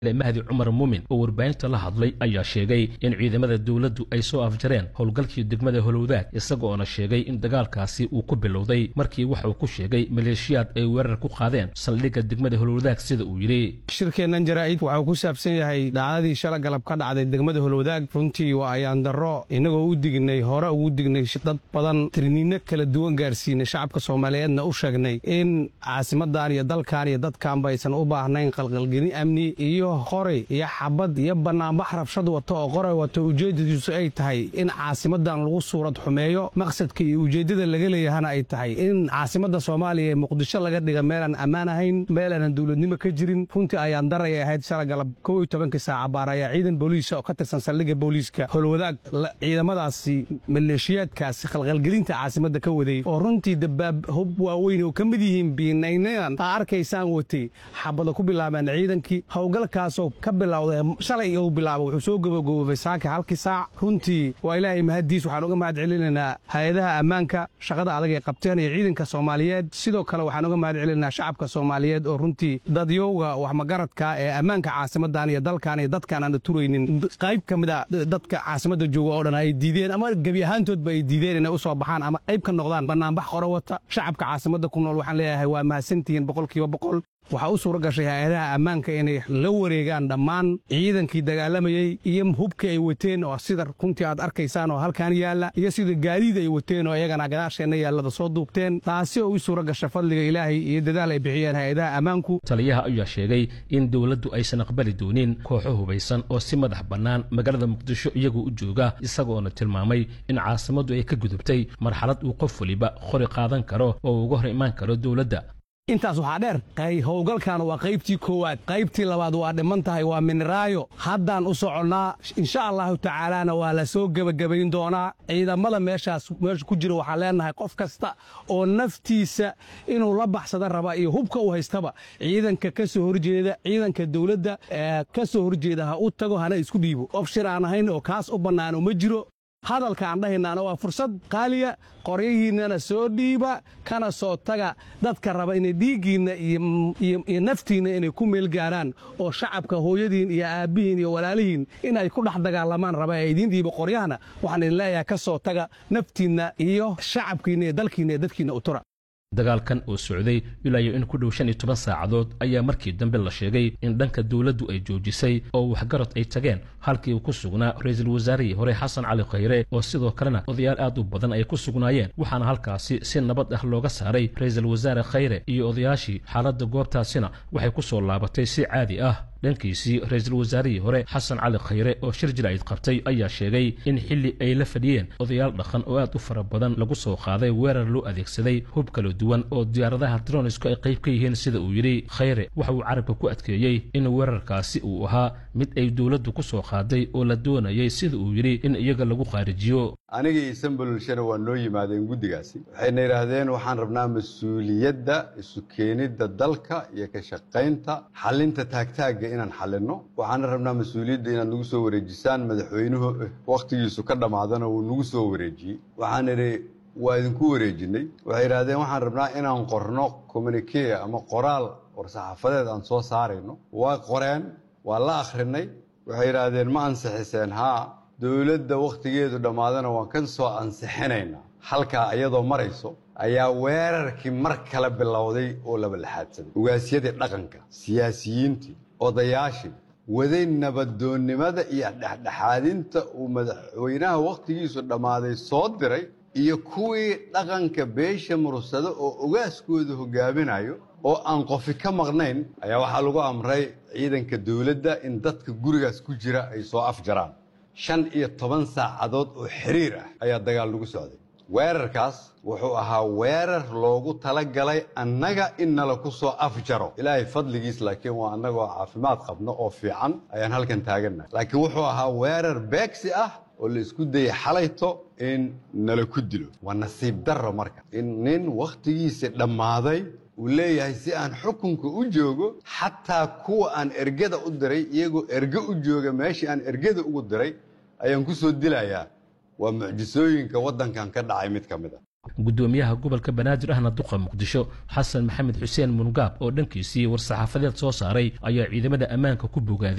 mahdi cumar muumin oo warbaahinta la hadlay ayaa sheegay in ciidamada dowladdu ay soo afjareen howlgalkii degmada holowdaag isagoona sheegay in dagaalkaasi uu ku bilowday markii waxa uu ku sheegay maleeshiyaad ay weerar ku qaadeen saldhigga degmada holowdaag sida uu yidhi shirkeennan jaraa'id waxuu ku saabsan yahay dhacdadii shala galab ka dhacday degmada holowdaag runtii waa ayaan darro innagoo u dignay hore ugu dignay dad badan tirniinno kala duwan gaarsiinay shacabka soomaaliyeedna u sheegnay in caasimadan iyo dalkan iyo dadkaanba aysan u baahnayn qalqalgelin amni iyo qoray iyo xabad iyo bannaanbax rabshad wato oo qoray wato ujeeddadiisu ay tahay in caasimadan lagu suurad xumeeyo maqsadka iyo ujeeddada laga leeyahana ay tahay in caasimadda soomaaliya ee muqdisho laga dhiga meelaan ammaan ahayn meel aanan dowladnimo ka jirin runtii ayaan daraya ahayd shala galab kow iyo tobankii saaca baar ayaa ciidan booliisa oo ka tirsan saldhigga booliiska holwadaag ciidamadaasi maleeshiyaadkaasi khalqalgelinta caasimadda ka waday oo runtii dabaab hub waaweyn oo ka mid yihiin biinaynadan aa arkaysaan watay xabada ku bilaabeen ciidankii howlgalkaasoo ka bilowday shalay uu bilaaba wuxuu soo gabagaboobay saaka halkii saac runtii waa ilaahay mahaddiis waxaan uga mahad celinaynaa hay-adaha ammaanka shaqada adag ay qabteen iyo ciidanka soomaaliyeed sidoo kale waxaan uga mahad celinaynaa shacabka soomaaliyeed oo runtii dadyowga waxmagaradka ee ammaanka caasimadan iyo dalkan iyo dadkaan aana turaynin qayb ka mid a dadka caasimadda jooga oo dhan ay diideen ama gebi ahaantoodba ay diideen inay u soo baxaan ama qayb ka noqdaan bannaanbax qoro wata shacabka caasimadda ku nool waxaan leeyahay waa mahadsantihiin boqolkiiba boqol waxaa u suura gashay hay-adaha ammaanka inay la wareegaan dhammaan ciidankii dagaalamayey iyo hubkii ay wateen oo sida runtii aad arkaysaan oo halkan yaalla iyo sida gaadiid ay wateen oo iyagana gadaasheenna yaallada soo duubteen taasi oo u suura gasha fadliga ilaahay iyo dadaal ay bixiyeen hay-adaha ammaanku taliyaha ayaa sheegay in dowladdu aysan aqbali doonin kooxo hubaysan oo si madax bannaan magaalada muqdisho iyagoo u jooga isagoona tilmaamay in caasimaddu ay ka gudubtay marxalad uu qof waliba qori qaadan karo oo uga hor imaan karo dowladda intaas waxaa dheer howlgalkan waa qaybtii koowaad qaybtii labaad waa dhiman tahay waa miniraayo haddaan u soconnaa insha allahu tacaalaana waa la soo gebagabayn doonaa ciidamada meeshaas meesha ku jira waxaan leenahay qof kasta oo naftiisa inuu la baxsada raba iyo hubka uu haystaba ciidanka ka soo horjeeda ciidanka dowladda ka soo horjeeda ha u tago hana isku dhiibo qof shir aan ahayn oo kaas u bannaano ma jiro hadalka aan dhahaynaana waa fursad qaaliya qoryahiinnana soo dhiiba kana soo taga dadka raba inay dhiiggiinna iyo naftiinna inay ku meel gaaraan oo shacabka hooyadiin iyo aabbihiin iyo walaalihiin inay ku dhex dagaalamaan raba ee idiin dhiiba qoryahana waxaan idin leeyahay ka soo taga naftiinna iyo shacabkiinna iyo dalkiinna iyo dadkiinna u tura dagaalkan oo socday ilaayo in ku dhow shan iyo toban saacadood ayaa markii dambe la sheegay in dhanka dowladdu ay joojisay oo waxgarad ay tageen halkii uu ku sugnaa ra-iisul wasaarihii hore xasan cali khayre oo sidoo kalena odayaal aad u badan ay ku sugnaayeen waxaana halkaasi si nabad ah looga saaray ra-iisul wasaare khayre iyo odayaashii xaaladda goobtaasina waxay ku soo laabatay si caadi ah dhankiisii ra-iisul wasaarihii hore xasan cali khayre oo shir jiraa'id qabtay ayaa sheegay in xilli ay la fadhiyeen odayaal dhaqan oo aad u fara badan lagu soo qaaday weerar loo adeegsaday hub kala duwan oo diyaaradaha dronisku ay qayb ka yihiin sida uu yidhi khayre waxa uu carabka ku adkeeyey in weerarkaasi uu ahaa mid ay dowladdu ku soo qaaday oo la doonayay sida uu yidhi in iyaga lagu qaarijiyo anigii isanbalulshana waa noo yimaadeen guddigaasi waxayna yidhaahdeen waxaan rabnaa mas-uuliyadda isu keenidda dalka iyo ka shaqaynta xalinta taagtaagga inaan xalinno waxaana rabnaa mas-uuliyadda inaad nagu soo wareejisaan madaxweynuhu wakhtigiisu ka dhammaadana wuu nagu soo wareejiyey waxaan idhi waa idinku wareejinay waxay yidhahdeen waxaan rabnaa inaan qorno communikee ama qoraal war-saxaafadeed aan soo saarayno waa qoreen waa la akhrinay waxay yidhaahdeen ma ansixiseen haa dowladda wakhtigeedu dhammaadana waan ka soo ansixinaynaa halkaa iyadoo marayso ayaa weerarkii mar kale bilowday oo laba laxaadsaday ugaasyadii dhaqanka siyaasiyiintii odayaashii waday nabadoonnimada iyo dhexdhexaadinta uu madaxweynaha wakhtigiisu dhammaaday soo diray iyo kuwii dhaqanka beesha mursado oo ogaaskooda hogaaminayo oo aan qofi ka maqnayn ayaa waxaa lagu amray ciidanka dowladda in dadka gurigaas ku jira ay soo afjaraan shan iyo toban saacadood oo xiriir ah ayaa dagaal lagu socday weerarkaas wuxuu ahaa weerar loogu talagalay annaga in nala ku soo afjaro ilaahay fadligiis laakiin waa annagoo caafimaad qabno oo fiican ayaan halkan taagannahay laakiin wuxuu ahaa weerar beegsi ah oo la isku dayay xalayto in nala ku dilo waa nasiib darro marka in nin wakhtigiisa dhammaaday uu leeyahay si aan xukunka u joogo xataa kuwa aan ergada u diray iyagoo erge u jooga meeshii aan ergada ugu diray ayaan ku soo dilayaa waa mucjisooyinka waddankan ka dhacay mid ka mid a gudoomiyaha gobolka banaadir ahna duqa muqdisho xasan maxamed xuseen mungaab oo dhankiisii war-saxaafadeed soo saaray ayaa ciidamada ammaanka ku bogaaday